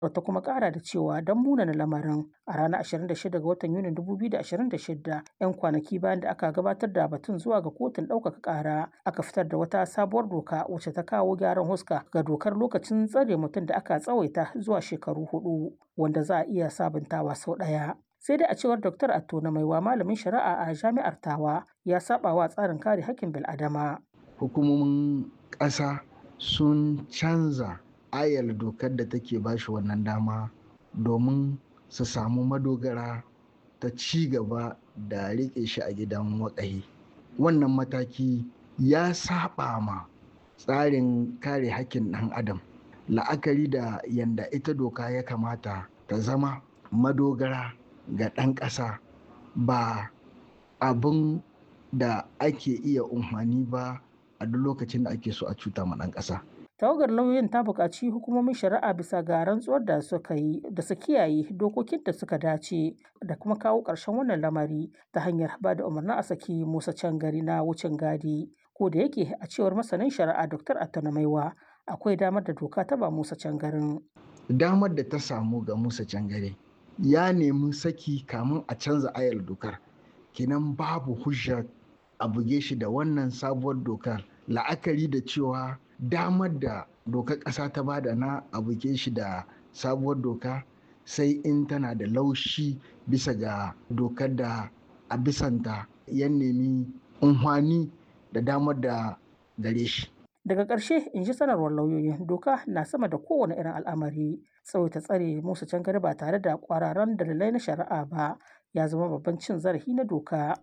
ta kuma kara da cewa don munana lamarin a ranar 26 ga watan yunin 2026 'yan kwanaki bayan da aka gabatar da batun zuwa ga kotun ɗaukaka ƙara aka fitar da wata sabuwar doka wacce ta kawo gyaran huska ga dokar lokacin tsare mutum da aka tsawaita zuwa shekaru hudu wanda za a iya sabuntawa sau ɗaya sai dai a cewar dr attona maiwa malamin shari'a a jami'ar tawa ya saba wa tsarin kare hakkin bil'adama hukumomin ƙasa sun canza ayar dokar da take bashi wannan dama domin su samu madogara ta ci gaba da riƙe shi a gidan waƙahi wannan mataki ya saba ma tsarin kare hakkin ɗan adam la'akari da yanda ita doka ya kamata ta zama madogara ga ɗan ƙasa ba abin da ake iya umfani ba a duk lokacin da ake so a cuta ma ɗan ƙasa. tawagar lauyoyin ta buƙaci hukumomin shari'a bisa ga rantsuwar da suka yi da su kiyaye dokokin da suka dace da kuma kawo ƙarshen wannan lamari ta hanyar ba da umarnin a saki musa can gari na wucin gadi ko da yake a cewar masanin shari'a dr attanamaiwa akwai damar da doka ta ba musa can garin damar da ta samu ga musa can gari ya nemi saki kamun a canza ayar dokar kenan babu hujja a buge shi da wannan sabuwar dokar la'akari da cewa damar da dokar ƙasa ta bada na a buge shi da sabuwar doka sai in tana da laushi bisa ga dokar da a bisanta ya nemi unhwani da damar da gare shi daga ƙarshe in ji sanarwar lauyoyin doka na sama da kowane irin al'amari tsawaita tsare musu can ba tare da kwararan dalilai na shari'a ba ya zama babban cin zarafi na doka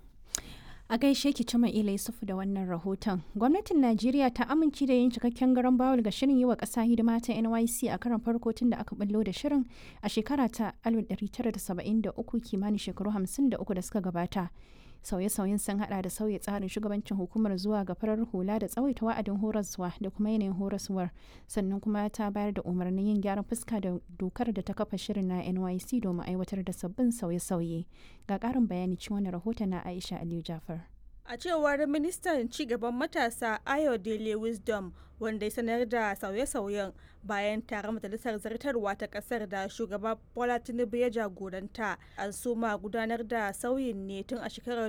a gaishe ki cima ila yusufu da wannan rahoton gwamnatin najeriya ta amince da yin cikakken garan bawul ga shirin yi wa ƙasa hidima ta nyc a karan farko tun da aka ballo da shirin a shekara ta 1973 kimanin shekaru 53 da suka gabata sauye-sauyen sun hada da sauya tsarin shugabancin hukumar zuwa ga farar hula da tsawaita wa'adin horaswa da kuma yanayin horaswar sannan kuma ta bayar da umarnin yin gyaran fuska da dokar da ta kafa shirin na nyc domin aiwatar da sabbin sauye-sauye ga karin bayani cikin wani rahoton na aisha aliyu jafar a cewar ministan cigaban matasa ayo dele wisdom wanda ya sanar da sauye-sauyen bayan taron majalisar zartarwa ta kasar da shugaba bola tinubu ya jagoranta an soma gudanar da sauyin ne tun a shekarar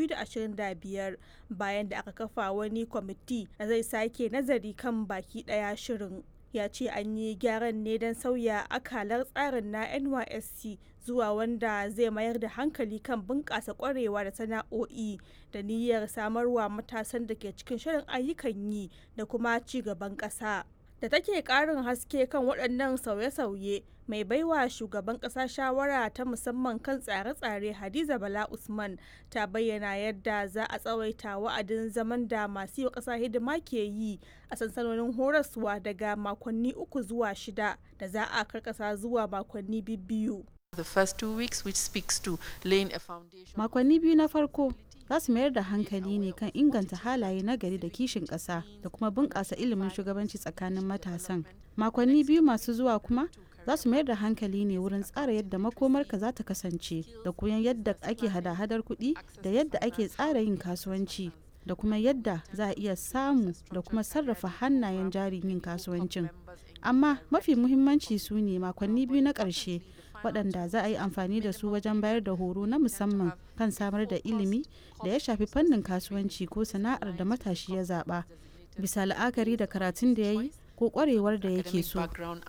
2025 bayan da aka kafa wani kwamiti da zai sake nazari kan baki daya shirin ya ce an yi gyaran ne don sauya akalar tsarin na nysc zuwa wanda zai mayar da hankali kan bunƙasa ƙwarewa da sana'o'i da niyyar samarwa matasan da ke cikin shirin ayyukan yi da kuma ci gaban ƙasa da take ƙarin haske kan waɗannan sauye-sauye mai baiwa shugaban ƙasa shawara ta musamman kan tsare-tsare hadiza bala usman ta bayyana yadda za a tsawaita wa'adin zaman da masu yi wa ƙasa hidima ke yi a sansanonin horaswa daga makonni uku zuwa shida da za a karkasa zuwa makonni biyu The first two weeks, which speaks to laying a foundation. Makonni biyu na farko za su mayar da hankali ne kan inganta halaye na gari da kishin ƙasa da kuma bunƙasa ilimin shugabanci tsakanin matasan. Makonni biyu masu zuwa kuma za su mayar da hankali ne wurin tsara yadda makomarka za ta kasance da koyon yadda ake hada-hadar kuɗi da yadda ake tsara yin kasuwanci da kuma yadda za a iya samu da kuma sarrafa hannayen jarin yin kasuwancin. Amma mafi muhimmanci su ne makonni biyu na ƙarshe waɗanda za a yi amfani da su wajen bayar da horo na musamman kan samar da ilimi da ya shafi fannin kasuwanci ko sana'ar da matashi ya zaɓa bisa la'akari da karatun da ya yi ko ƙwarewar da yake so.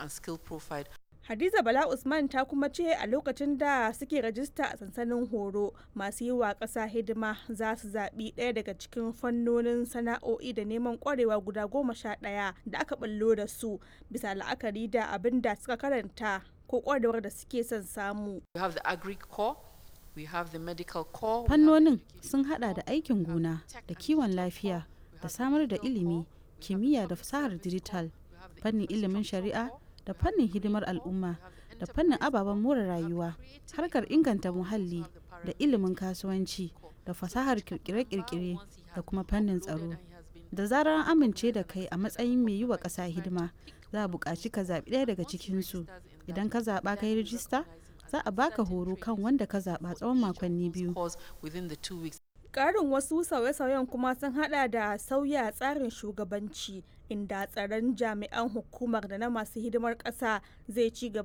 Hadiza Bala Usman ta kuma ce a lokacin da suke rajista a sansanin horo masu yi wa ƙasa hidima za su zaɓi ɗaya daga cikin fannonin sana'o'i da neman ƙwarewa guda goma sha ɗaya da aka ɓallo da su bisa la'akari da abin da suka karanta ko kwarewar da suke son samu. Fannonin sun hada da aikin gona da kiwon lafiya da samar da ilimi, kimiyya da fasahar digital, fannin ilimin shari'a da fannin hidimar al'umma da fannin ababen more rayuwa, harkar inganta muhalli da ilimin kasuwanci da fasahar kirkire-kirkire da kuma fannin tsaro. Da zarar an amince da kai a matsayin mai yi wa ƙasa hidima, za a buƙaci ka zaɓi ɗaya daga cikinsu idan ka zaɓa ka yi rijista za a baka horo kan wanda ka zaɓa tsawon makonni biyu Ƙarin wasu sauye-sauyen kuma sun hada da sauya tsarin shugabanci inda tsaron jami'an hukumar da na masu hidimar ƙasa zai ci gaba